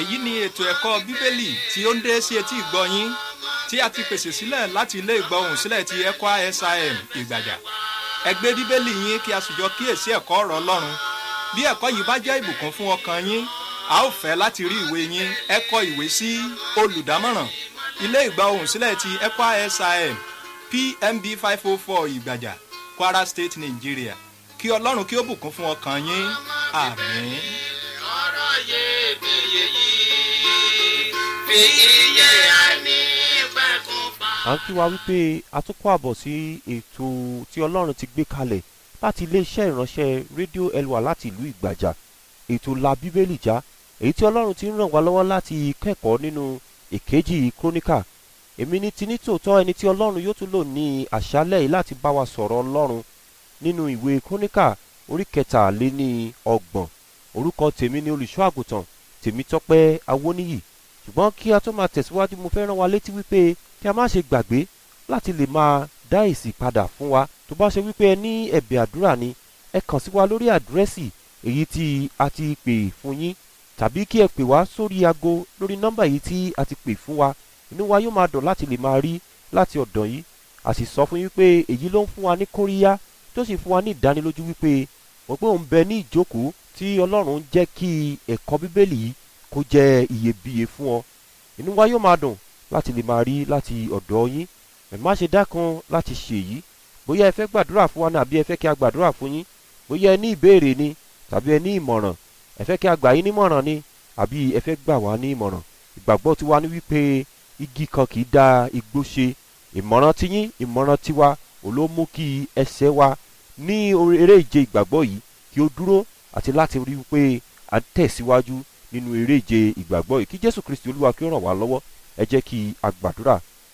èyí ni ètò ẹ̀kọ́ bíbélì tí ó ń dé sí etí ìgbọ́ yín tí a ti pèsè sílẹ̀ láti ilé ìgbọ́hùn sílẹ̀ ti ECWA SIM ìgbàjà ẹ gbé bíbélì yín kí a sì jọ kíyèsí ẹ̀kọ́ ọ̀rọ̀ ọlọ́run bí ẹ̀kọ́ yìí bá jẹ́ ìbùkún fún ọkàn yín a ó fẹ́ láti rí ìwé yín ẹ kọ ìwé sí olùdámọ̀ràn ilé ìgbọ́hùn sílẹ̀ ti ECWA SIM PMB five oh four ìgbàjà Kwara State Nigeria kí ọlọ́run kí ó bùkún fún ọkàn yín àmín. ọ̀rọ̀ iyebíye yìí fi iye ẹni pẹ̀kun pa. à ń kí wa wípé a tún kó àbọ̀ sí ètò tí ọlọ́run ti gbé kalẹ̀ láti iléeṣẹ́ ìránṣẹ́ rédíò elwa láti ìlú ìgbàjà ètò la bíbélì já èyí tí ọlọ́run ti ń ràn wá lọ́wọ́ láti kẹ́kọ̀ọ́ nínú èkejì króníkà èmi ní ti ní tòótọ́ ẹni tí ọlọ́run yóò tún lò ní àṣálẹ̀ yìí láti bá wa sọ̀rọ̀ ọlọ́run nínú ìwé króníkà orí kẹtàléní ọgbọ̀n orúkọ tèmi ni olùṣọ́ àgùntàn tèmítọ́pẹ́ awóníyì ṣùgbọ́n kí a tó máa tẹ̀síwájú mo fẹ́ rán wa létí wípé kí a má ṣe gbàgbé láti lè máa dá èsì padà fún wa tó bá ṣe wípé ẹ ní ẹ̀bẹ̀ àdúrà ni ẹ kàn sí wa lórí àdírẹ́sì èyí tí a ti pè fún yín tàbí kí ẹ pè wá sórí aago lórí nọ́mbà yìí tí a ti pè fún wa inú wa yóò máa dùn láti lè máa rí láti ọ̀dọ̀ yìí a sì sọ fún yín pé èyí ló ń fún wa ní kóríyá tó sì fún wa ní ìdánilójú wípé wọ́n pé òun bẹ ní ìjókòó tí ọlọ́run ń jẹ́ kí ẹ̀kọ́ bíbélì yìí kó jẹ́ iyebíye fún ọ inú wa yóò máa dùn láti lè máa rí láti ọ̀dọ̀ yín ẹ má ṣe dákan láti ṣe èyí bóyá ẹ fẹ́ gbàdúrà fún wa ní àbí ẹ fẹ́ kí a gbàdúrà fún yín bóyá ẹ ní ìbéèrè ni tàbí ẹ ní ìmọ̀ràn ẹ fẹ́ kí a gbà yín nímọ̀ràn ni àbí ẹ fẹ́ gbà wá ní ìmọ̀ràn ìgbàgbọ́ tiwa ni wípé igi kan kì í da igbó ṣe ìmọ̀ràn tiyín ìmọ̀ràn tiwa ò ló mú kí ẹsẹ̀ wa ní eré ìje ìgbàgbọ́ yìí kí ó dúró àti láti rí wípé à ń tẹ̀síwájú nínú eré ìje ìgbàgbọ́ yìí kí jésù kristi olúwa kí ó ràn wá lọ́wọ́ ẹ jẹ́ kí a gbàdúrà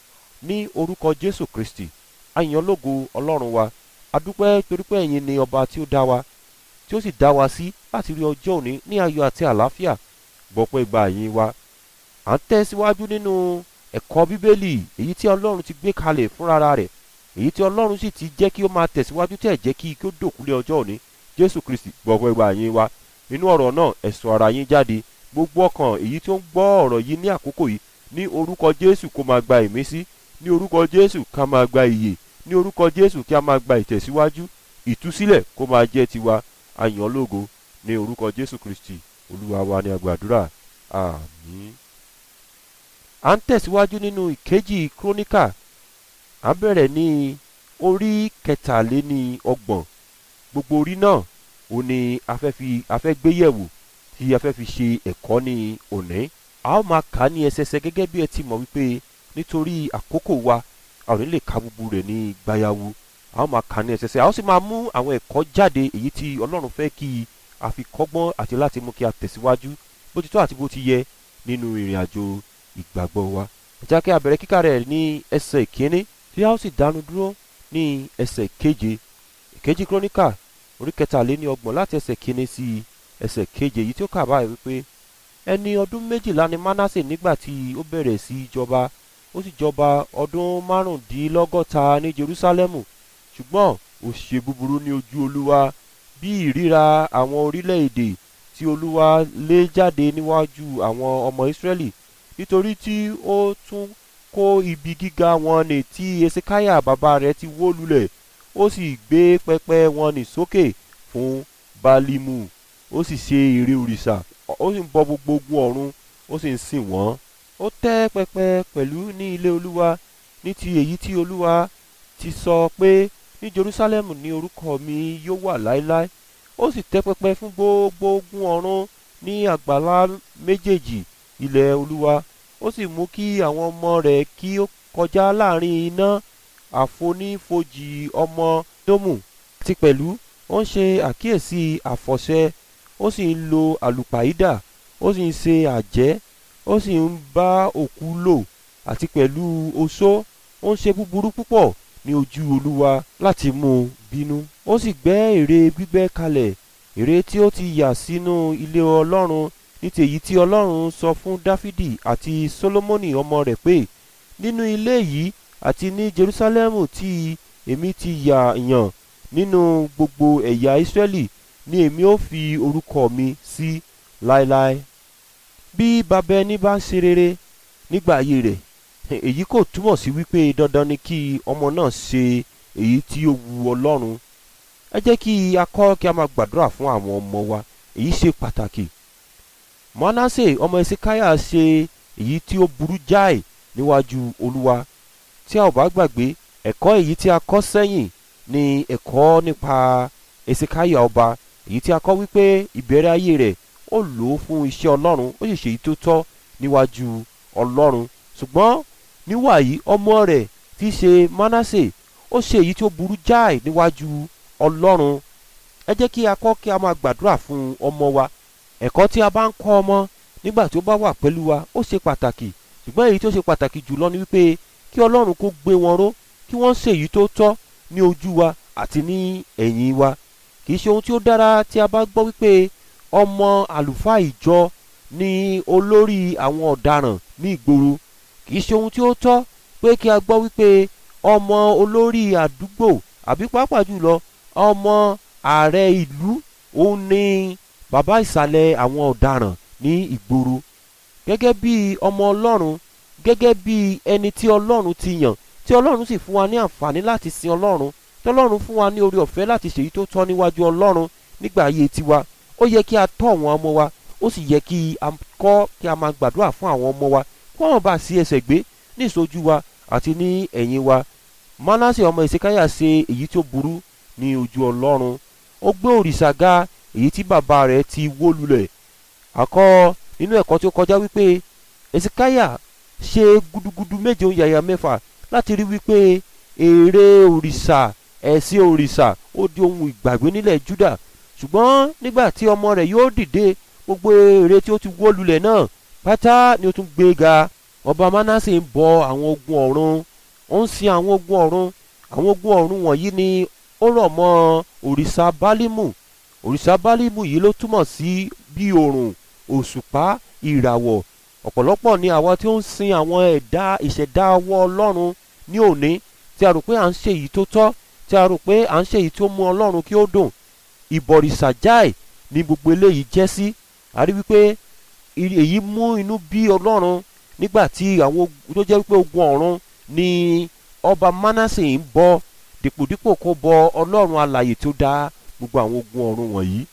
ní orúkọ jésù kristi àyàn lógo ọlọ́run wa adúpẹ́ torí pé ẹ̀yin ni ọba tí ó dá wa tí ó sì dá wa sí láti rí ọjọ́ òní ní ayọ̀ àti àlàáfíà gbọ́pẹ́ ìgbà yín wa à ń tẹ̀síwájú nínú ẹ̀kọ́ bíbélì èyí tí ọlọ́run ti gbé kalẹ̀ fúnra rẹ̀ èyí tí ọlọ́run sì ti jẹ́ kí ó máa tẹ̀síwájú tẹ̀ jẹ́ kí kí ó dòkúlé ọjọ́ òní jésù kristi gbọ́pẹ́ ìgbà yín wa inú ọ̀rọ̀ náà ẹ sọ ara yín jáde gbogbo ọkàn èyí tí ó ń gbọ́ ọ̀rọ̀ yìí ní àkókò yìí ní orúkọ jésù kó máa gba ìmísí ní orúkọ jésù ká máa gba ìyè ní orúkọ jésù kí a máa gba ìtẹ̀síwájú ìtúsílẹ̀ kó máa jẹ́ tiwa àyàn lógo ní orúkọ jésù kristi olúwa wa ní agbàdúrà àmín. à ń tẹ̀síwájú nínú ìkejì króníkà à ń bẹ̀rẹ̀ ní orí kẹtàléní ọgbọ̀n gbogbo orí náà ó ní a fẹ́ fi a fẹ́ gbé yẹ̀wò tí a fẹ́ fi ṣe ẹ̀kọ́ ní òní a ó máa kà á ní ẹsẹsẹ gẹ́gẹ́ bí ẹ ti mọ̀ wípé nítorí àkókò wa a ò ní lè ka gbogbo rẹ̀ ní gbayawu a ó máa kà á ní ẹsẹsẹ a ó sì máa mú àwọn ẹ̀kọ́ jáde èyí tí ọlọ́run fẹ́ kí a fi kọ́gbọ́n àti láti mú kí a tẹ̀síwájú bó ti tọ́ àti bó ti yẹ nínú ìrìn àjò ìgbàgbọ́ wa ẹ jẹ́ kí a bẹ̀rẹ̀ kíkà rẹ̀ ní ẹsẹ̀ ìkíní tí a ó sì dánu dúró ní ẹsẹ̀ keje ìkejì króníkà orí kẹtàléní ọgbọ̀n láti ẹsẹ̀ kíní sí ẹsẹ̀ keje èyí tí ó kà báyìí wípé ẹni ọdún méjìlá ni Mánásè nígbà tí ó bẹ̀rẹ̀ sí í jọba ó sì jọba ọdún márùndínlọ́gọ́ta ní Jerúsálẹ́mù ṣùgbọ́n ó ṣe búburú ní ojú Olúwa bí ìríra àwọn orílẹ̀-èdè tí Olúwa lé jáde níwájú àwọn ọmọ Ísírẹ́lì nítorí tí ó tún kó ibi gíga wọn ní tí Esekáyà bàbá rẹ̀ ti wó lulẹ̀ ó sì gbé pẹpẹ wọn ní sókè fún Bálímù ó sì ṣe ère òrìṣà ó sì ń bọ gbogbo ogun ọ̀run ó sì ń sìn wọ́n ó tẹ́ pẹpẹ pẹ̀lú ní ilé olúwa ní ti èyí tí olúwa ti sọ pé ní jerusalem ní orúkọ mi yóò wà láéláé ó sì tẹ́ pẹpẹ fún gbogbo ogun ọ̀run ní àgbàlá méjèèjì ilẹ̀ olúwa ó sì mú kí àwọn ọmọ rẹ̀ kí ó kọjá láàrin iná àfonífojì ọmọ dómù àti pẹ̀lú ó ń ṣe àkíyèsí àfọ̀ṣẹ ó sì ń lo àlùpàídà ó sì ń ṣe àjẹ́ ó sì ń bá òkú lò àti pẹ̀lú oṣó ó ń ṣe búburú púpọ̀ ní ojú olúwa láti mú un bínú ó sì gbẹ́ ère gbígbẹ́ kalẹ̀ ère tí ó ti yà sínú ilé ọlọ́run ní tèyí tí ọlọ́run sọ fún dáfídì àti sólómọ́nì ọmọ rẹ̀ pé nínú ilé yìí àti ní jerúsálẹ́mù tí èmi ti yà yàn nínú gbogbo ẹ̀yà ìsírẹ́lì ni èmi ó fi orúkọ mi sí láéláé bí bàbá ẹni bá ń ṣe rere nígbà ayé rẹ̀ èyí kò túmọ̀ sí wípé dandan ni kí ọmọ náà ṣe èyí tí ó wu ọlọ́run ẹ jẹ́ kí a kọ́ kí a máa gbàdúrà fún àwọn ọmọ wa èyí ṣe pàtàkì manasse ọmọ esikaya ṣe èyí tí ó burú jáì níwájú olúwa tí a ò bá gbàgbé ẹ̀kọ́ èyí tí a kọ́ sẹ́yìn ni ẹ̀kọ́ nípa esikaya ọba èyí tí a kọ́ wípé ìbẹ̀rẹ̀ ayé rẹ̀ ó lò ó fún iṣẹ́ ọlọ́run ó sì ṣe èyí tó tọ́ níwájú ọlọ́run ṣùgbọ́n níwàyí ọmọ rẹ̀ tí í ṣe manasse ó ṣe èyí tí ó burú jáì níwájú ọlọ́run ẹ jẹ́ kí a kọ́ kí a máa gbàdúrà fún ọmọ wa ẹ̀kọ́ tí a bá ń kọ́ ọmọ nígbà tí ó bá wà pẹ̀lú wa ó ṣe pàtàkì ṣùgbọ́n èyí tó ṣe pàtàkì jùlọ ni wípé kí ọlọ́run kó gbé wọn ró kí wọ́n ṣe èyí tó tọ́ ní ojú wa àti ní ẹ̀yìn wa kì í ṣe ohun tí ó dára tí a bá gbọ́ wípé ọmọ àlùfáà ìjọ ni olórí àwọn ọ̀daràn ní ìgboro kì í ṣe ohun tí ó tọ́ pé kí a gbọ́ wípé ọmọ olórí àdúgbò àbí pàápàá jùlọ ọmọ ààrẹ ìlú òun ni bàbá ìsàlẹ̀ àwọn ọ̀daràn ní ìgboro gẹ́gẹ́ bí ọmọ ọlọ́run gẹ́gẹ́ bí ẹni tí ọlọ́run ti yàn tí ọlọ́run sì fún wa ní àǹfààní láti sin ọlọ́run tí ọlọ́run fún wa ní orí ọ̀fẹ́ láti ṣèyí tó tọ́ níwájú ọlọ́run nígbà ayé tiwa ó yẹ kí a tọ́ àwọn ọmọ wa ó sì yẹ kí a kọ́ kí a máa gbàdúrà fún àwọn ọmọ wa kí wọ́n bá sí ẹsẹ̀ gbé ní ìṣojú wa àti ní ẹ̀yìn wa manase ọmọ ìsekáyà ṣe èyí tó burú ní ojú ọlọ́run ó gbé òrìṣà ga èyí tí bàbá rẹ̀ ti wó lulẹ̀ àkọ́ nínú ẹ̀kọ́ tí ó kọjá wípé ìsekáyà ṣe gudugudu méje yàyà mẹ́fà láti rí wípé èrè òrìṣà ẹ̀sìn òrìṣà ó di ohun ìgbàgbé nílẹ̀ Júdà ṣùgbọ́n nígbà tí ọmọ rẹ̀ yóò dìde gbogbo èrè tí ó ti wó lulẹ̀ náà pátá ni ó tún gbé ga ọba Manase ń bọ àwọn ogun ọ̀run ó ń sin àwọn ogun ọ̀run àwọn ogun ọ̀run wọ̀nyí ni ó rọ̀ mọ́ òrìṣà bálímù òrìṣà bálímù yìí ló túmọ̀ sí bí òrùn òṣùpá ìràwọ̀ ọ̀pọ̀lọpọ̀ ni àwa tí ó ń sin àwọn ẹ̀dá ìṣẹ̀dá ọwọ́ ọlọ́run ní òní tí a rò pé à ń ṣe èyí tó tọ́ tí a rò pé à ń ṣe èyí tó mú ọlọ́run kí ó dùn ìbọ̀rìṣà jáì ni gbogbo eléyìí jẹ́ sí a rí wípé èyí mú inú bí ọlọ́run nígbà tí àwọn tó jẹ́ wípé ogun ọ̀run ni ọba Manase ń bọ dìpòdìpò kó bọ ọlọ́run alààyè tó dá gbogbo àwọn ogun ọ̀run wọ̀nyí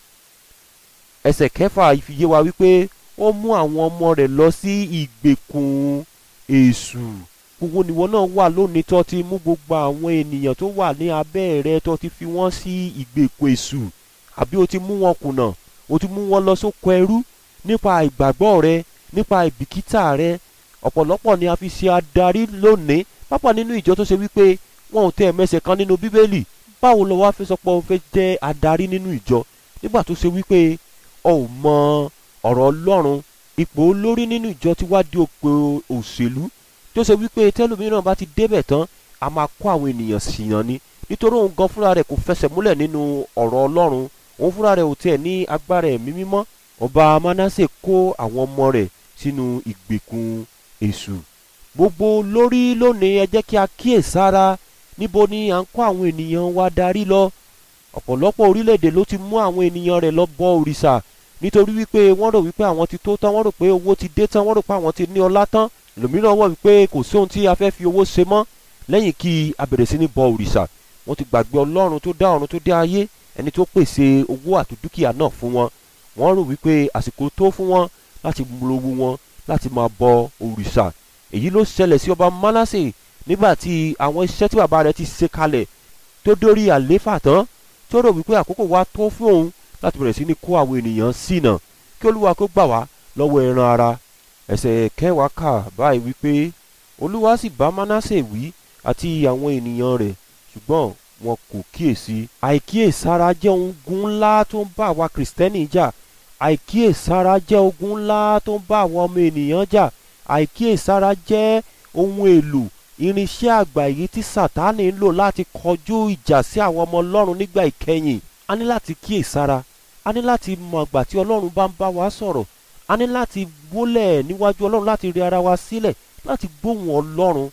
ẹsẹ̀ kẹfà fi yé wa wípé ó mú àwọn ọmọ rẹ̀ lọ sí ìgbèkùn èṣù gbogbo níwọ náà wà lónìí tó ti mú gbogbo àwọn ènìyàn tó wà ní abẹ́ rẹ tó ti fi wọ́n sí ìgbèkùn èṣù àbí o ti mú wọn kùnà o ti mú wọn lọ sóko ẹrú nípa ìgbàgbọ́ rẹ nípa ìbìkítà rẹ ọ̀pọ̀lọpọ̀ ni a fi ṣe adarí lónìí pápá nínú ìjọ tó ṣe wípé wọn ò tẹ ẹ̀mẹsẹ̀ kan nínú bíbélì báwo lo wá fi sọ pé o fẹ́ jẹ́ adarí nínú ìjọ nígbà tó ṣe wípé o ò mọ ọ̀rọ̀ ọlọ́run ipò olórí nínú ìjọ ti wá di òpè òṣèlú tó ṣe wípé tẹ́lómìíràn bá ti débẹ̀ tán a máa kó àwọn ènìyàn ṣìyàn ni nítorí òun gan fúnra rẹ̀ kò fẹsẹ̀ múlẹ̀ nínú ọ̀rọ̀ ọlọ́run òun fúnra rẹ̀ ò tiẹ̀ ní agbára ẹ̀mí mímọ́ ọba Manase kó àwọn ọmọ rẹ̀ sínú ìgbèkùn èṣù gbogbo lórí lónìí ẹ jẹ́ kí a kíyèsára níbo ni à ń kó àwọn ènìyàn wa darí lọ ọ̀pọ̀lọpọ̀ orílẹ̀-èdè ló ti mú àwọn ènìyàn rẹ̀ lọ bọ òrìṣà nítorí wípé wọ́n rò wípé àwọn ti tó tán wọ́n rò pé owó ti dé tán wọ́n rò pé àwọn ti ní ọlá tán lòmíràn wọ̀ wípé kò sí ohun tí a fẹ́ fi owó ṣe mọ́ lẹ́yìn kí a bẹ̀rẹ̀ sí ní bọ òrìṣà wọ́n ti gbàgbé ọlọ́run tó dá ọ̀run tó dá ayé ẹni tó pèsè owó àti dúkìá náà fún wọn wọ́n rò wípé àsìkò tó fún wọn láti lówó wọn láti máa bọ òrìṣà èyí ló ṣẹlẹ̀ sí ọba Manase nígbà tí àwọn iṣẹ́ tí bàbá rẹ̀ ti ṣe kalẹ̀ tó dórí àléfà tán tó rò wípé àkókò wa tó fún òun láti bẹ̀rẹ̀ sí ní kó àwọn ènìyàn ṣìnà kí olúwa kó gbà wá lọ́wọ́ ẹran ara ẹsẹ̀ kẹwàá kà báyìí wípé olúwa sì bá Manase wí àti àwọn ènìyàn rẹ̀ ṣùgbọ́n wọn kò kíyèsí àìkíyèsára jẹ́ ogun ńlá tó ń bá àwa kìrìsìtẹ́nì jà àìkíyèsára jẹ́ ogun ńlá tó ń bá àwọn ọmọ ènìyàn jà àìkíyèsára jẹ́ ohun èlò irinṣẹ́ àgbà èyí tí sátánì ń lò láti kọjú ìjà sí àwọn ọmọ ọlọ́run nígbà ìkẹyìn a ní láti kíyèsára a ní láti mọ àgbà tí ọlọ́run bá ń bá wa sọ̀rọ̀ a ní láti wólẹ̀ níwájú ọlọ́run láti rí ara wa sílẹ̀ láti gbóhùn ọlọ́run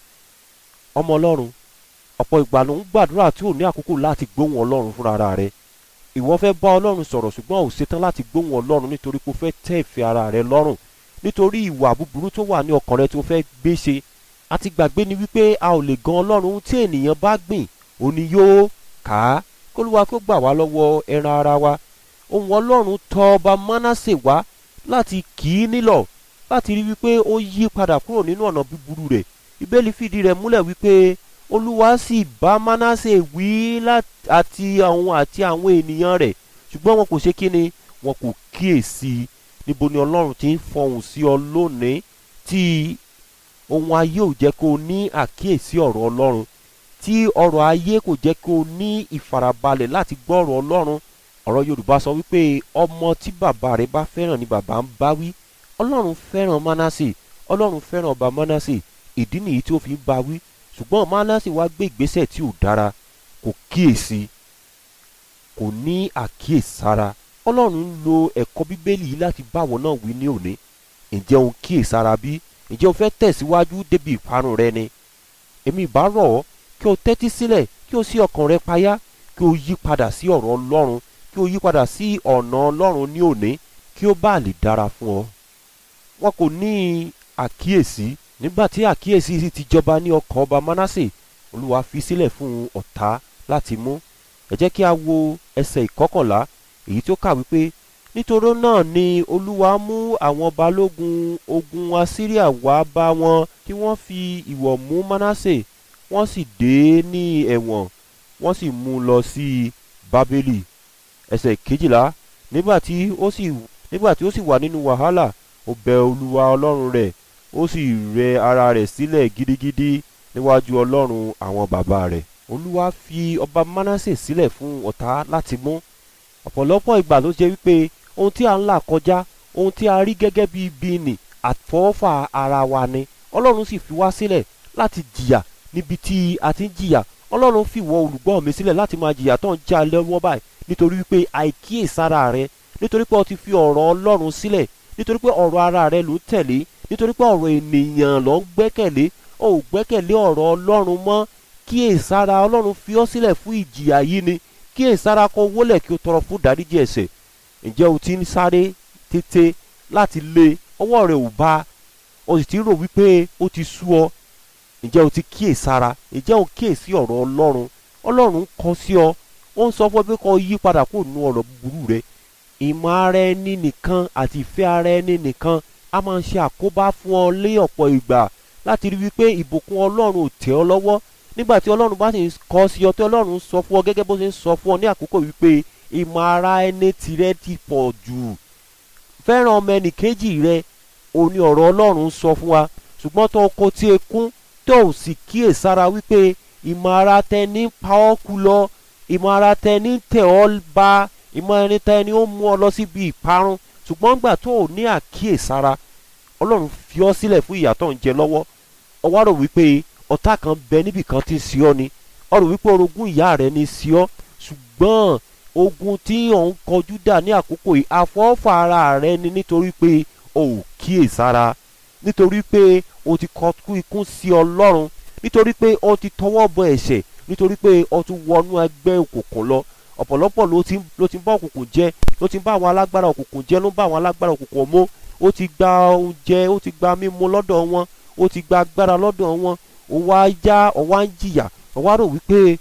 ọmọ ọlọ́run ọ̀pọ̀ ìgbà ló ń gbàdúrà tí ò ní àkókò láti gbóhùn ọlọ́run fúnra ara rẹ ìwọ fẹ́ bá ọlọ́run sọ̀rọ̀ ṣùgbọ́n ò ṣetán láti gbóhùn ọlọ́run nítorí pé o fẹ́ tẹ́ ìfẹ́ ara rẹ lọ́rùn nítorí ìwà búburú tó wà ní ọkàn rẹ tó fẹ́ gbé ṣe àti gbàgbé ni wípé a ò lè gan ọlọ́run ohun tí ènìyàn bá gbìn òní yóò kà á kólúwa kó gbà wá lọ́wọ́ ẹran ara wa ohun ọlọ́run tọ ọba mánásè wá láti kì í nílọ̀ láti rí wípé ó yí padà kúrò nínú ọ̀nà búburú rẹ̀ ìbéèlì fìdí rẹ̀ múlẹ̀ wípé olúwa sì bá mánásè wí àti àwọn àti àwọn ènìyàn rẹ̀ ṣùgbọ́n wọn kò ṣe kí ni wọn kò kíyèsí níbo ni ọlọ́run ti ń fọhùn sí ọ lónìí tí ohun ayé ò jẹ́ kó o ní àkíyèsí ọ̀rọ̀ ọlọ́run tí ọ̀rọ̀ ayé kò jẹ́ kó o ní ìfarabalẹ̀ láti gbọ́ ọ̀rọ̀ ọlọ́run ọ̀rọ̀ yorùbá sọ wípé ọmọ tí bàbá rẹ̀ bá fẹ́ràn ni bàbá ń bá wí ọlọ́run fẹ́ràn mánásè ọlọ́run fẹ́ràn ọba mánásè ìdí nìyí tí ó fi ń bá wí ṣùgbọ́n mánásè wá gbé ìgbésẹ̀ tí ò dára kò kíyèsí kò ní àkíyèsára ọlọ́run ń lo ẹ̀kọ́ bíbélì yìí láti báwo náà wí ní òní ǹjẹ́ òun kíyèsára bí ǹjẹ́ o fẹ́ tẹ̀síwájú débi ìparun rẹ ni èmi ìbá rọ̀ ọ́ kí o tẹ́tí sílẹ̀ kí o sí ọkàn rẹ payá kí o yí padà sí ọ̀rọ̀ ọlọ́run kí o yí padà sí ọ̀nà ọlọ́run ní òní kí ó bá lè dára fún ọ. wọn kò ní àkíyèsí nígbà tí àkíyèsí sì ti jọba ní ọkàn ọba mánásè olúwa fi sílẹ̀ fún ọ̀tá láti mú ẹ jẹ́ kí a wo ẹsẹ̀ ìkọkànlá èyí tó kà wípé nítorí náà ni olúwa mú àwọn balógun ogun assyria wá bá wọn tí wọ́n fi ìwọ̀ mú mánásè wọ́n sì dé ní ẹ̀wọ̀n wọ́n sì mú un lọ sí bábélì ẹsẹ̀ kejìlá nígbà tí ó sì nígbà tí ó sì wà nínú wàhálà ó bẹ olúwa ọlọ́run rẹ̀ ó sì rẹ ara rẹ̀ sílẹ̀ gidigidi níwájú ọlọ́run àwọn bàbá rẹ̀ olúwa fi ọba mánásè sílẹ̀ fún ọ̀tá láti mú ọ̀pọ̀lọpọ̀ ìgbà ló jẹ́ wípé ohun tí a ń là kọjá ohun tí a rí gẹ́gẹ́ bí ibi nì àfọwọ́fà ara wa ni ọlọ́run sì fi wá sílẹ̀ láti jìyà níbi tí a ti ń jìyà ọlọ́run fi wọ olùgbọ́ mi sílẹ̀ láti máa jìyà tó ń já lọ́wọ́ báyìí nítorí wípé àìkíyèsára rẹ nítorí pé o ti fi ọ̀rọ̀ ọlọ́run sílẹ̀ nítorí pé ọ̀rọ̀ ara rẹ ló ń tẹ̀lé nítorí pé ọ̀rọ̀ ènìyàn ló ń gbẹ́kẹ̀lé o ò gbẹ́kẹ̀lé ọ̀rọ̀ ọlọ́run mọ́ kíyèsára ọlọ́run fi ọ́ sílẹ̀ fún ìjìyà yìí ni kíyèsára kó wólẹ̀ kí o tọrọ fún dáríjì ẹ̀ṣẹ̀ ǹjẹ́ o ti ń sáré tètè láti lé ọwọ́ rẹ ò bá o sì ti rò wípé ó ti sú ọ ǹjẹ́ o ti kíyèsára ǹjẹ́ o kíyèsí ọ̀rọ̀ ọlọ́run ọlọ́run kọ sí ọ ó ń sọ fún ọ pé kó yí padà kó nu ọ̀rọ̀ búburú rẹ ìmọ̀ ara ẹni nìkan àti ìfẹ́ ara ẹni nìkan a máa ń ṣe àkóbá fún ọ lé ọ̀pọ̀ ìgbà láti rí wípé ìbùkún ọlọ́run ò tẹ̀ ọ́ lọ́wọ́ nígbà tí ọlọ́run bá sì ń kọ́ sí ọ tí ọlọ́run sọ fún ọ gẹ́gẹ́ bó ṣe ń sọ fún ọ ní àkókò wípé ìmọ̀ ara ẹni tirẹ̀ ti pọ̀ jù fẹ́ràn ọmọ ẹnì kejì rẹ òní ọ̀rọ̀ ọlọ́run sọ fún wa ṣùgbọ́n tó kó tí ekún tó ò sì kíyèsára wípé ìmọ̀ ara tẹni pa ọ́ kú lọ ìmọ̀ ara tẹni tẹ̀ ọ́ ba ìmọ̀ ẹni tẹni ó mú ọ lọ síbi ìparun ṣùgbọ́n gbà tó ò ní àkíyèsára ọlọ́run fi ọ́ sílẹ̀ fún ìyà tó ń jẹ lọ́wọ́ ọwọ́ rò wípé ọ̀tá kan bẹ níbì kan tí ń sí ọ ni ọ rò wípé orogún ìyá rẹ ní sí ọ ṣùgbọ́n ogun tí òun kọjú dà ní àkókò yìí àfọ́fà ara rẹ ni nítorí pé o ò kíyèsára nítorí pé o ti kọkú ikún sí ọlọ́run nítorí pé o ti tọwọ́ bọ ẹ̀ṣẹ̀ nítorí pé o ti wọnú ẹgbẹ́ òkùnkùn lọ ọ̀pọ̀lọpọ̀ ló ti ló ti ń bá òkùnkùn jẹ́ ló ti ń bá àwọn alágbára òkùnkùn jẹ́ ló ń bá àwọn alágbára òkùnkùn mọ́ ó ti gba oúnjẹ ó ti gba mímu lọ́dọ̀ wọn ó ti gba agbára lọ́dọ̀ wọn ó wá yá ó wá ń jìyà ó wá rò wípé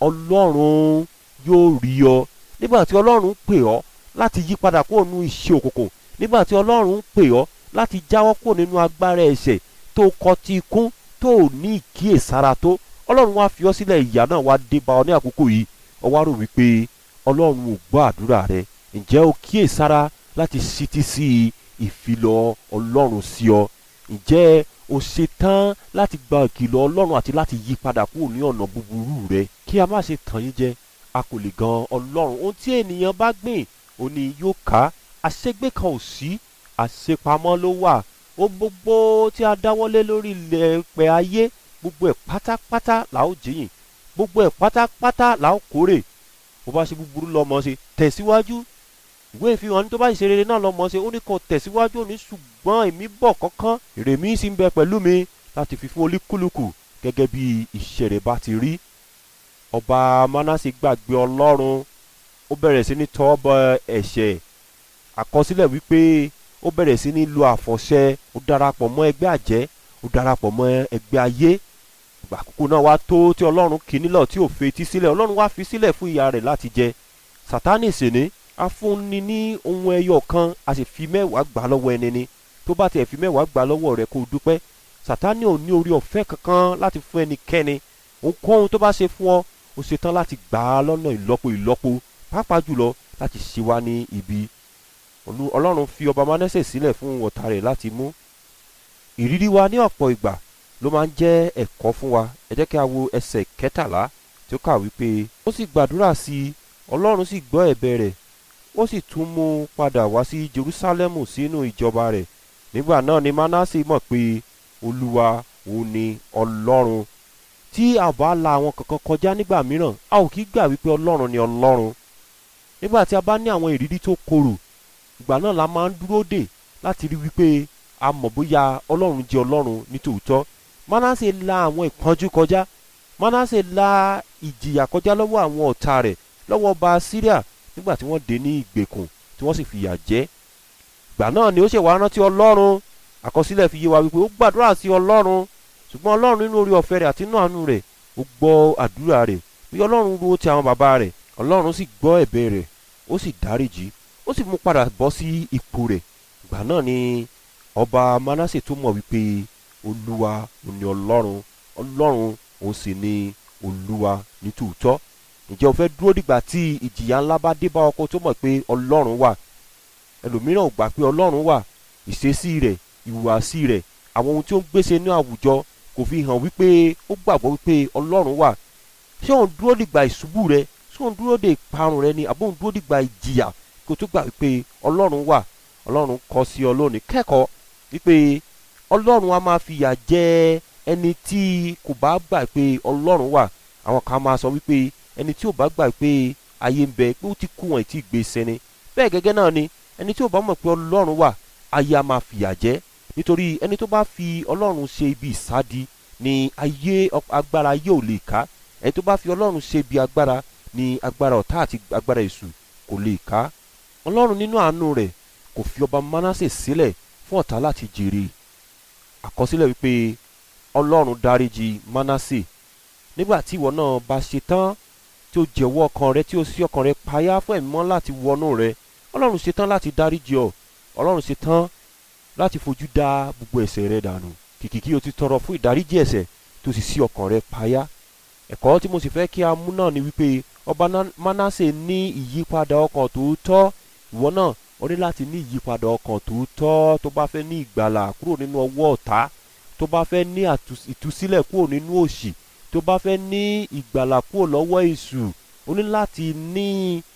ọlọ́run yóò rí ọ nígbà tí ọlọ́run pè ọ́ láti yí padà kúrò nínú iṣẹ́ òkùnkùn nígbà tí ọlọ́run pè ọ́ láti jáwọ́ kúrò nínú agbára ẹ̀ṣẹ̀ tó kọtí ikún tó ní ìkíyèsára tó ọlọ́run wá fi ọ́ sílẹ̀ ìyà náà wá dé bá ọ ní àkókò yìí ó wá rò wípé ọlọ́run ò gbọ́ àdúrà rẹ ǹjẹ́ o kíyèsára láti ṣítí sí ìfilọ̀ ọlọ́run sí ọ ǹjẹ́ o ṣetán láti gba ìkìlọ̀ ọlọ́run àti láti yí padà kúrò ní ọ̀nà búburú rẹ kí a má ṣe tàn yín jẹ a kò lè gan ọlọ́run ohun tí ènìyàn bá gbìn òun ni yóò ká àṣegbé kan ò sí àṣepamọ́ ló wà ó gbogbo tí a dáwọ́lé lórí ilẹ̀ pẹ̀ ayé gbogbo ẹ̀ pátápátá là ó jìyìn gbogbo ẹ̀ pátápátá là ó kórè bó bá ṣe búburú lọ́mọ ṣe tẹ̀síwájú ìwé ìfihàn ní tó bá ṣe rere náà lọ́mọ ṣe ó ní kó tẹ̀síwájú òní ṣùgbọ́n èmi bọ̀ kankan èrè mi sì ń bẹ pẹ̀lú mi láti fi fún olúkúlùkù gẹ́gẹ́ bí iṣẹ́ rẹ̀ bá ti rí ọba manase gbàgbé ọlọ́run ó bẹ̀rẹ̀ sí ní tọ́ bọ ẹ̀ṣẹ̀ àkọsílẹ̀ wípé ó bẹ̀rẹ̀ sí ní lo àfọ̀ṣẹ ó darapọ̀ mọ́ ẹgbẹ́ àjẹ́ ó darapọ̀ mọ́ ẹgbẹ́ ayé ìgbà àkókò náà wá tó tí ọlọ́run kì í nílọ̀ tí ò fetí sílẹ̀ ọlọ́run wá fi sílẹ̀ fún ìyá rẹ̀ láti jẹ sátánì sì ní a fúnni ní ohun ẹyọ kan a sì fi mẹ́wàá gbà lọ́wọ́ ẹni ni tó bá tiẹ̀ fi mẹ́wàá gbà lọ́wọ́ rẹ̀ kó o dúpẹ́ sátánì ò ní orí ọ̀fẹ́ kankan láti fún ẹnikẹ́ni ohunkóhun tó bá ṣe fún ọ ó ṣetán láti gbà á lọ́nà ìlọ́po ìlọ́po pàápàá jùlọ láti ṣe wá ní ibi Olú- ọlọ́run fi ọba Mánásè sílẹ̀ fún ọ̀tá rẹ̀ láti mú ìrírí wa ní ọ̀pọ̀ ìgbà ló máa ń jẹ́ ẹ̀kọ́ fún wa ẹ jẹ́ kí a wo ẹsẹ̀ kẹtàlá tí ó kà wípé ó sì gbàdúrà sí i ọlọ́run sì gbọ́ ẹ̀bẹ̀ rẹ̀ ó sì tún mú un padà wá sí Jerúsálẹ́mù sínú ìjọba rẹ̀ nígbà náà ni Mánásè mọ̀ pé olúwa òun ni ọlọ́run tí a bá la àwọn kankan kọjá nígbà mìíràn a ò kí gbà wípé ọlọ́run ni ọlọ́run nígbà tí a bá ní àwọn ìrírí tó korò ìgbà náà la máa ń dúró dè láti rí wípé a mọ̀ bóyá ọlọ́run jẹ́ ọlọ́run ní tòótọ́ Mánásè la àwọn ìpọ́njú kọjá Mánásè la ìjìyà kọjá lọ́wọ́ àwọn ọ̀tá rẹ̀ lọ́wọ́ ọba Síríà nígbà tí wọ́n dé ní ìgbèkùn tí wọ́n sì fìyà jẹ ìgbà náà ni ó ṣe wá rántí ọlọ́run àkọsílẹ̀ fi yé wa wípé ó gbàdúrà sí ọlọ́run ṣùgbọ́n ọlọ́run nínú orí ọ̀fẹ́ rẹ̀ àti inú àánú rẹ̀ ó gbọ́ àdúrà rẹ̀ bí ọlọ́run ro ti àwọn bàbá rẹ̀ ọlọ́run sì gbọ́ ẹ̀bẹ̀ rẹ̀ ó sì dáríjì ó sì mú padà bọ́ sí ipò rẹ̀ ìgbà náà ni ọba Mánásè tó mọ̀ wípé olúwa ò ní ọlọ́run ọlọ́run òun sì ni olúwa ní tòótọ́ ǹjẹ́ o fẹ́ dúró dìgbà tí ìjìyà ńlá bá dé bá ọkọ tó mọ̀ pé ọlọ́run wà ẹlòmíràn ò gbà pé ọlọ́run wà ìṣesí rẹ̀ ìhùwàsí rẹ̀ àwọn ohun tí ó ń gbèsè ní àwùjọ kò fi hàn wípé ó gbàgbọ́ wípé ọlọ́run wà ṣé òun dúró dìgbà ìṣubú rẹ ṣé òun dúró dè ìparun rẹ ni àbó òun dúró dìgbà ìjìyà kó tó gbà wípé ọlọ́run wà ọlọ́run kọ sí ọ lónìí kẹ́kọ̀ọ́ wípé ọlọ́run á máa fìyà jẹ ẹni tí kò bá gbà pé ọlọ́run wà àwọn kan máa sọ wípé ẹni tí ò bá gbà pé ayé ń bẹ pé ó ti kú wọn ìtì gbé sẹni bẹ́ẹ̀ gẹ́gẹ́ náà ni ẹni tí ò bá mọ̀ pé ọlọ́run wà ayé á máa fìyà jẹ nítorí ẹni tó bá fi ọlọ́run ṣe ibi ìsádi ni ayé agbára ayé ò lè ká ẹni tó bá fi ọlọ́run ṣe ibi agbára ni agbára ọ̀tá àti agbára èṣù kò lè ká ọlọ́run nínú àánú rẹ̀ kò fi ọba Mánásè sílẹ̀ fún ọ̀tá láti jèrè àkọsílẹ̀ wípé ọlọ́run dáríjì Mánásè nígbà tí ìwọ náà bá ṣe tán tí ó jẹ̀wọ́ ọkàn rẹ tí ó ṣí ọkàn rẹ payá fún ẹ̀mí mọ́ láti wọnú rẹ ọlọ́run ṣe tán láti dáríjì ọ ọlọ́run ṣe tán láti fojú dá gbogbo ẹ̀ṣẹ̀ rẹ dànù kìkì kí o ti tọrọ fún ìdáríjì ẹ̀ṣẹ̀ tó sì ṣí ọkàn rẹ payá ẹ̀kọ́ tí mo sì fẹ́ kí a mú náà ni wípé ọba Mánásè ní ìyípadà ọkàn tòótọ́ ìwọ náà o ní láti ní ìyípadà ọkàn tòótọ́ tó bá fẹ́ ní ìgbàlà kúrò nínú ọwọ́ ọ̀tá tó bá fẹ́ ní ìtúsílẹ̀ kúrò nínú òṣì tó bá fẹ́ ní ìgbàlà kúrò lọ́wọ́ èṣù o ní láti ní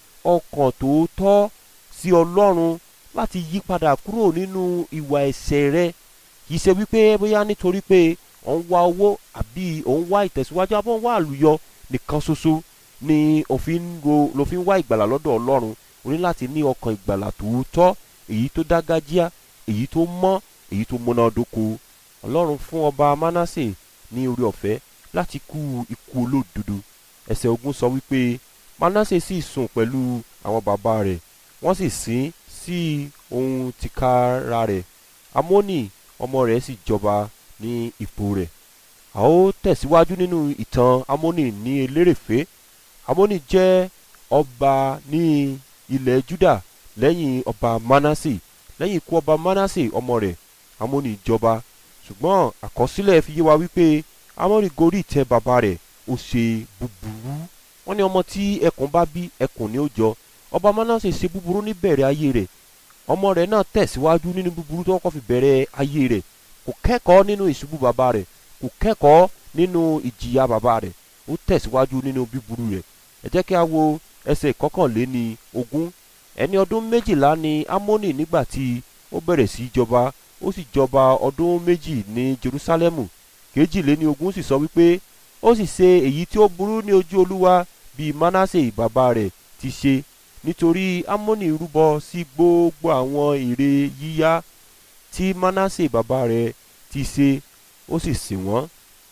ọkàn tòótọ́ sí ọlọ́run láti yí padà kúrò nínú ìwà ẹ̀ṣẹ̀ rẹ kì í ṣe wípé bóyá nítorí pé ò ń wá owó àbí ò ń wá ìtẹ̀síwájú àbọ̀ ń wá àlùyọ nìkan ṣoṣo ni òfin ro ló fi ń wá ìgbàlà lọ́dọ̀ ọlọ́run o ní láti ní ọkàn ìgbàlà tòótọ́ èyí tó dágájíá èyí tó mọ́ èyí tó múnádóko ọlọ́run fún ọba Mánásè ní orí ọ̀fẹ́ láti kú ikú olódodo ẹsẹ̀ ogun sọ wípé Mánásè sì sùn pẹ̀lú àwọn bàbá rẹ̀ wọ́n sì sin sí ohun tìkára rẹ̀ Amónì ọmọ rẹ̀ sì jọba ní ipò rẹ̀ a ó tẹ̀síwájú nínú ìtàn Amónì ní elérèfé Amónì jẹ́ ọba ní ilẹ̀ Júdà lẹ́yìn ọba Mánásè lẹ́yìn ikú ọba Mánásè ọmọ rẹ̀ Amónì jọba ṣùgbọ́n àkọsílẹ̀ fi yé wa wípé Amónì gorí ìtẹ́ bàbá rẹ̀ ó ṣe búburú wọ́n ní ọmọ tí ẹkùn bá bí ẹkùn ni ó jọ ọba Mánásè ṣe búburú níbẹ̀rẹ̀ ayé rẹ̀ ọmọ rẹ̀ náà tẹ̀síwájú nínú búburú tó kọ́ fi bẹ̀rẹ̀ ayé rẹ̀ kò kẹ́kọ̀ọ́ nínú ìṣubú bàbá rẹ̀ kò kẹ́kọ̀ọ́ nínú ìjìyà bàbá rẹ̀ ó tẹ̀síwájú nínú búburú rẹ̀ ẹ jẹ́ kí a wo ẹsẹ̀ ìkọkànléní ogún ẹni ọdún méjìlá ni Amónì nígbà tí ó bẹ̀rẹ̀ sí í jọba ó sì jọba ọdún méjì ní Jerúsálẹ́mù kejìléní ogún sì sọ wípé ó sì ṣe èyí tí ó burú ní ojú Olúwa bíi Mánásè bàbá rẹ̀ ti ṣe nítorí Amónì rúbọ sí gbogbo àwọn ère yíyá tí Mánásè bàbá rẹ̀ ti ṣe ó sì sìn wọ́n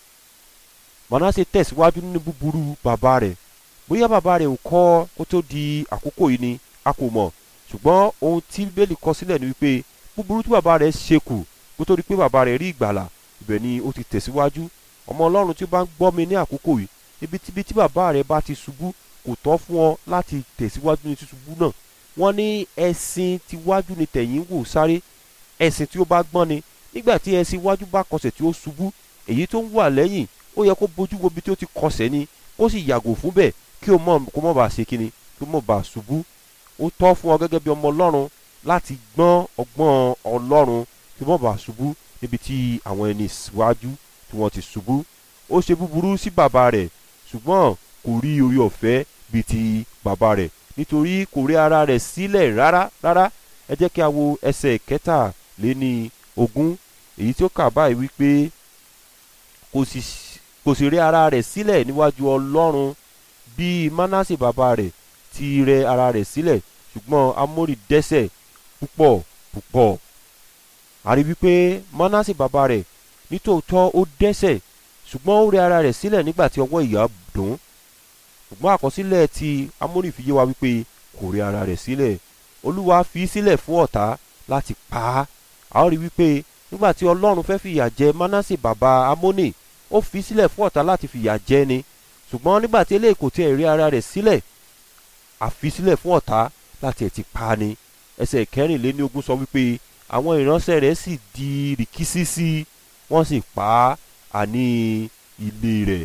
Mánásè tẹ̀síwájú nínú búburú bàbá rẹ̀ bóyá bàbá rẹ̀ ò kọ́ kó tó di àkókò yìí ni a kò mọ̀ ṣùgbọ́n ohun tí bíbélì kọ sílẹ̀ ni wípé búburú tí bàbá rẹ̀ ṣe kù kó tó di pé bàbá rẹ̀ rí ìgbàlà ibẹ̀ ni ó ti tẹ̀síwájú ọmọ ọlọ́run tí ó bá ń gbọ́ mi ní àkókò yìí ibikíbi tí bàbá rẹ̀ bá ti ṣubú kò tọ́ fún ọ láti tẹ̀síwájú ní ṣíṣubú náà wọ́n ní ẹṣin tiwájú ni tẹ̀yìn wò sáré ẹṣin tí ó bá gbọ́n ni nígbà tí ẹṣin iwájú bá kọsẹ̀ tí ó ṣubú èyí tó ń wà lẹ́yìn ó yẹ kó bójú wo ibi tí ó ti kọsẹ̀ ni kó sì yàgò fún bẹ́ẹ̀ kí o mọ̀ kó mọ̀ bá ṣe kíni kí o mọ̀ bá ṣubú ó tọ́ fún ọ gẹ́gẹ́ bí ọmọ ọlọ́run láti gbọ́n ọgbọ́n ọlọ́run kí o mọ̀ bá ṣubú níbi tí àwọn ẹni síwájú tí wọ́n ti ṣubú ó ṣe búburú sí bàbá rẹ̀ ṣùgbọ́n kò rí orí ọ̀fẹ́ bíi ti bàbá rẹ̀ nítorí kò rí ara rẹ̀ sílẹ̀ rárá rárá ẹ jẹ́ kí a wo ẹsẹ̀ kẹtàléní ogún èyí tí ó kà báyìí wípé kò sì kò sì rí ara rẹ̀ sílẹ̀ níwájú ọlọ́run bí manase bàbá rẹ̀ ti rẹ ara rẹ̀ sílẹ̀ ṣùgbọ́n amórì dẹ́ṣẹ̀ púpọ̀ púpọ̀ a rí wípé manase bàbá rẹ̀ nítòótọ́ ó dẹ́ṣẹ̀ ṣùgbọ́n ó rẹ ara rẹ̀ sílẹ̀ nígbà tí ọwọ́ ìyà dùn ṣùgbọ́n àkọsílẹ̀ ti amórì fi yé wa wípé kò rẹ ara rẹ̀ sílẹ̀ olúwa fi sílẹ̀ fún ọ̀tá láti pa á a ó rí wípé nígbà tí ọlọ́run fẹ́ fìyà jẹ manase bàbá amónì ó fi sílẹ̀ fún ọ̀tá láti fìyà jẹ ni ṣùgbọ́n nígbà tí eléyìí kò tiẹ̀ rí ara rẹ̀ sílẹ̀ àfi sílẹ̀ fún ọ̀tá láti ẹ̀ ti pa á ni ẹsẹ̀ kẹrìnléníogún sọ wípé àwọn ìránṣẹ́ rẹ̀ sì di rìkísí sí wọ́n sì pa á àní ilé rẹ̀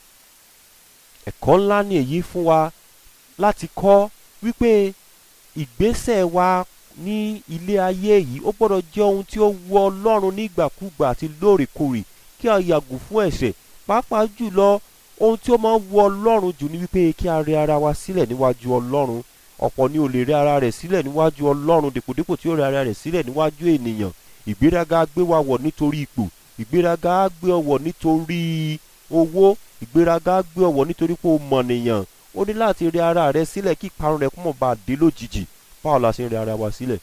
ẹ̀kọ́ ńlá ni èyí fún wa láti kọ́ wípé ìgbésẹ̀ wa ní ilé ayé yìí ó gbọ́dọ̀ jẹ́ ohun tí ó wù ọlọ́run nígbàkúgbà àti lóòrèkóòrè kí a yàgò fún ẹ̀ṣẹ̀ pàápàá jùlọ ohun tí ó máa ń wù ọlọ́run jù ní wípé kí a rẹ ara wa sílẹ̀ níwájú ọlọ́run ọ̀pọ̀ ni ò lè rẹ ara rẹ̀ sílẹ̀ níwájú ọlọ́run dèpòdépò tí ó rẹ ara rẹ̀ sílẹ̀ níwájú ènìyàn ìgbéraga gbé wa wọ̀ nítorí ipò ìgbéraga gbé ọ wọ̀ nítorí owó ìgbéraga gbé ọ wọ̀ nítorí pé o mọ̀ nìyàn ó ní láti rẹ ara rẹ̀ sílẹ̀ kí ìparun rẹ̀ kó mọ̀ bá a dé lójijì báwo la ṣe ń rẹ ara wa sílẹ̀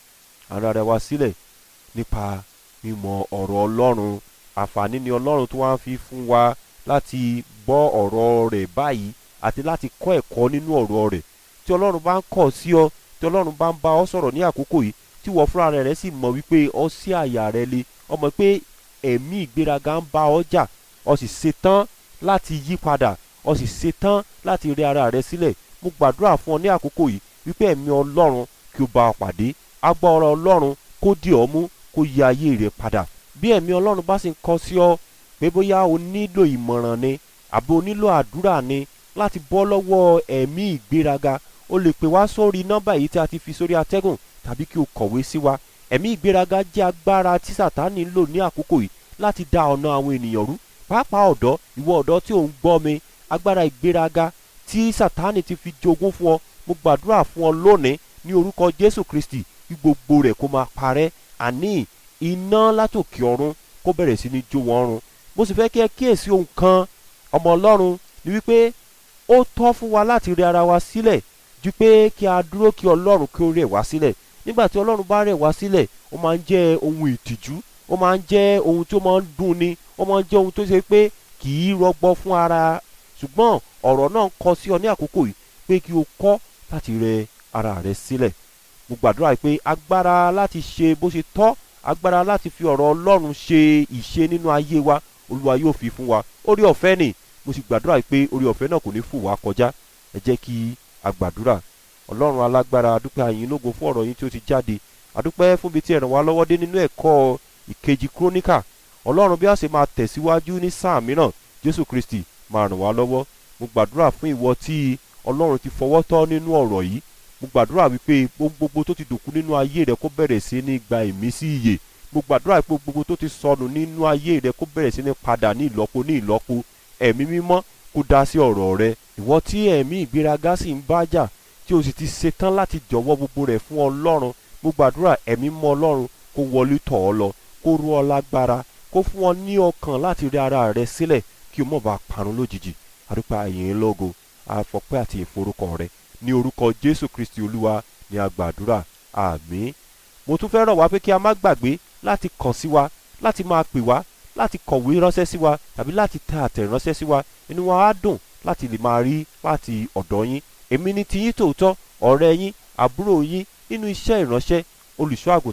ara rẹ̀ wa sílẹ̀ nípa mímọ̀ ọ̀rọ̀ ọlọ́run àǹfààní ni ọlọ́run tó wá ń fi fún wa láti gbọ́ ọ̀rọ̀ rẹ̀ báyìí àti láti kọ́ ẹ̀kọ́ nínú ọ̀rọ̀ rẹ̀ tí ọlọ́run bá ń kọ̀ sí ọ tí ọlọ́run bá ń bá ọ sọ̀rọ̀ ní àkókò yìí tí wọ́n fúnra rẹ̀ sì mọ̀ wípé ọ sí àyà rẹ le ọmọ pé ẹ̀mí ìgbéraga ń bá ọ jà ọ sì ṣetán láti yí padà ọ sì ṣetán láti rí ara rẹ sílẹ̀ mo gbàdúrà fún ọ ní àkókò yìí wípé ẹ̀mí ọlọ́run kí o bá ọ pàdé agbára ọlọ́run kó dì ọ mú kó yí ayé rẹ padà bí ẹ̀mí ọlọ́run bá sì ń kọ sí ọ pé bóyá o nílò ìmọ̀ràn ni àbí o nílò àdúrà ni láti bọ́ lọ́wọ́ ẹ̀mí ìgbéraga o lè pè wá sórí nọ́mbà yìí tí a ti fi sórí atẹ́gùn tàbí kí o kọ̀wé sí wa ẹ̀mí ìgbéraga jẹ́ agbára tí sàtánì ń lò ní àkókò yìí láti dá ọ̀nà àwọn ènìyàn rú pàápàá ọ̀dọ́ ìwọ ọ̀dọ́ tí ò ń gbọ́ mi agbára ìgbéraga tí sàtánì ti fi jogún fún ọ mo gbàdúrà fún ọ lónìí ní orúkọ jésù kristi kí gbogbo rẹ̀ kó máa parẹ́ àní iná látòkè ọ̀run kó bẹ̀rẹ̀ sí ní jó wọn run mo sì fẹ́ kí ẹ kíyèsí ohun kan ọmọ ọlọ́run ni wípé ó tọ́ fún wa láti rẹ ara wa sílẹ̀ ju pé kí a dúró kí ọlọ́run kí ó rẹ̀ wá sílẹ̀ nígbà tí ọlọ́run bá rẹ̀ wá sílẹ̀ ó máa ń jẹ́ ohun ìtìjú ó máa ń jẹ́ ohun tó máa ń dùn ni ó máa ń jẹ́ ohun tó ṣe pé kì í rọgbọ fún ara ṣùgbọ́n ọ̀rọ̀ náà ń kọ sí ọ ní àkókò yìí pé kí o kọ́ láti rẹ ara rẹ sílẹ̀ mo gbàdúrà pé agbára láti ṣe bó ṣe tọ́ agbára láti fi ọ̀rọ̀ ọlọ́run ṣe ìṣe nínú ayé wa olúwa yóò fi fún wa orí ọ̀fẹ́ ni mo sì gbàdúrà pé orí ọ̀fẹ́ náà kò ní fò wá kọjá ẹ jẹ́ kí a gbàdúrà ọlọ́run alágbára adúpẹ́ àyìn lógo fún ọ̀rọ̀ yín tí ó ti jáde adúpẹ́ fún bí tí ẹ ràn wá lọ́wọ́ dé nínú ẹ̀kọ́ ìkejì kúrónìkà ọlọ́run bí a ṣe máa tẹ̀síwájú ní sáà mìíràn jésù kristi máa ràn wá lọ́wọ́ mo gbàdúrà fún ìwọ tí ọlọ́run ti fọwọ́ tọ́ nínú ọ̀rọ̀ yìí mo gbàdúrà wípé gbogbo tó ti dòkú nínú ayé rẹ kó bẹ̀rẹ̀ sí ní gba ìmísí ìyè mo gbàdúrà pé gbogbo tó ti sọnù nínú ayé rẹ kó bẹ̀rẹ̀ sí ní padà ní ìlọ́po ní ìlọ́po ẹ̀mí mímọ́ kó dá sí ọ̀rọ̀ rẹ ìwọ tí ẹ̀mí ìgbéraga sì ń bá jà tí o sì ti ṣetán láti jọ̀wọ́ gbogbo rẹ̀ fún ọlọ́run mo gbàdúrà ẹ̀mí mọ́ ọlọ́run kó wọlé tọ̀ ọ́ lọ kó rú ọ lágbára kó fún ọ ní ọkàn láti rí ara rẹ sílẹ̀ kí o mọ̀ bá parun lójijì àdúpẹ́ àyìn lógo àfọpẹ́ àti ìforúkọ rẹ ní orúkọ jésù kristi olúwa ní agbàdúrà àmín mo tún fẹ́ rọ̀ wá pé kí a má gbàgbé láti kàn sí wa láti máa pè wá láti kọ̀wé ránṣẹ́ sí wa tàbí láti tẹ àtẹ̀ránṣẹ́ sí wa inú wa á dùn láti lè máa rí láti ọ̀dọ̀ yín èmi ni tiyín tòótọ́ ọ̀rẹ́ yín àbúrò yín nínú iṣẹ́ ìránṣẹ́ olùṣọ́ àgùntàn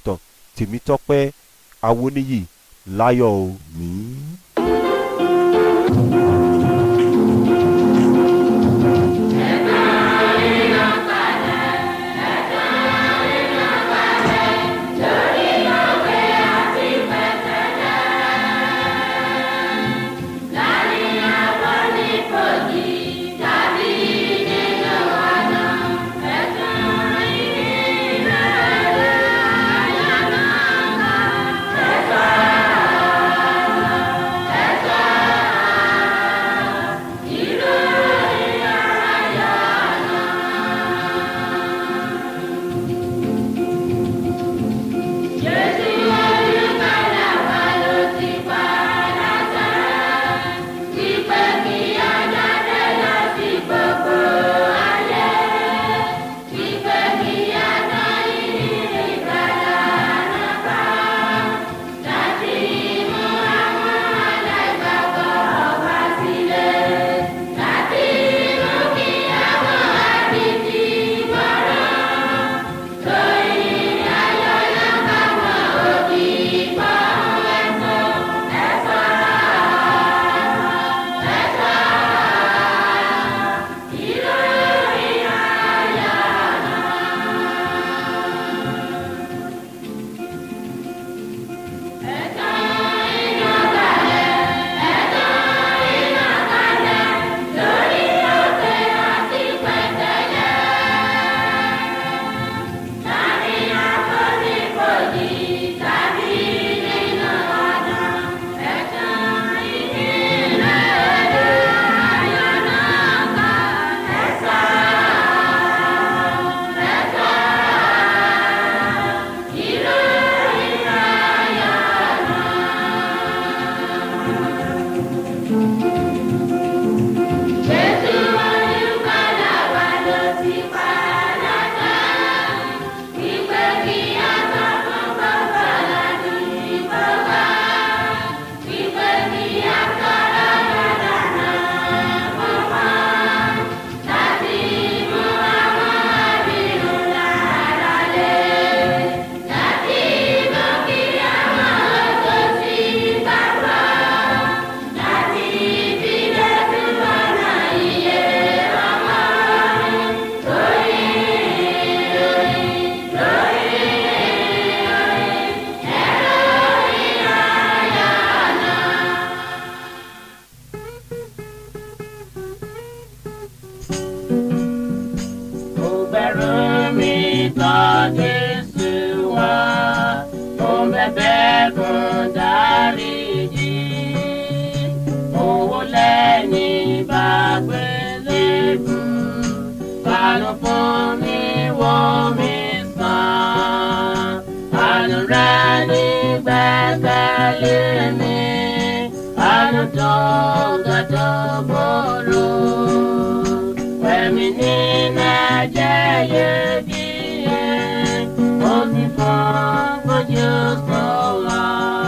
tèmítọ́pẹ́ awóníyì láyọ̀ o. mi. Ó bẹ̀rù mi tọ́ Jésù wá, ó bẹ̀bẹ̀ fún dáríjì. Owó lẹ́yìn bá gbélé fún, fàánù fún mi wò mí sàn. Àánú rẹ̀ ní gbẹ́kẹ̀lé mi, àánú tó ga tó bòrò. Fẹ̀mí nínú ẹ̀jẹ̀ iyebíye, ó fi fún fojú sọ́la.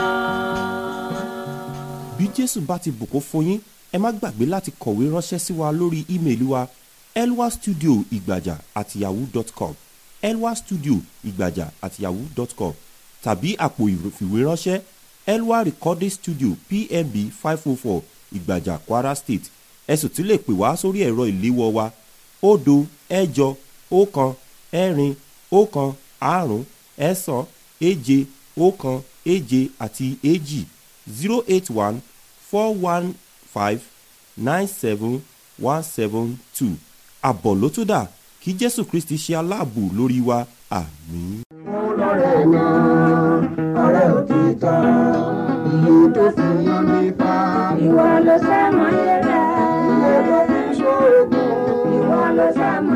bí jésù bá ti bùkún fún yín ẹ má gbàgbé láti kọ̀wé ránṣẹ́ sí wa lórí ímeèlì wa elwa studio ìgbàjà at yahoo dot com elwa studio ìgbàjà at yahoo dot com tàbí àpò ìfìwéránṣẹ́ elwa recording studio pmb five oh four ìgbàjà kwara state ẹ sì tún lè pè wá sórí ẹ̀rọ ìléwọ́ wa òdo ẹ̀jọ ọ̀kan ẹ̀rin ọ̀kan àrún ẹ̀sán èje ọ̀kan èje àti èjì zero eight one four one five nine seven one seven two àbọ̀ ló tó dà kí jésù kristi ṣe aláàbò lórí wa àmín. ọlọ́rẹ̀ náà ọ̀rẹ́ òtítọ́ iye tó fi yan mi fa. Ìwọ ló sẹ́mọ̀ yẹrẹ. iye tó fi ṣoògùn. Ìwọ ló sẹ́mọ̀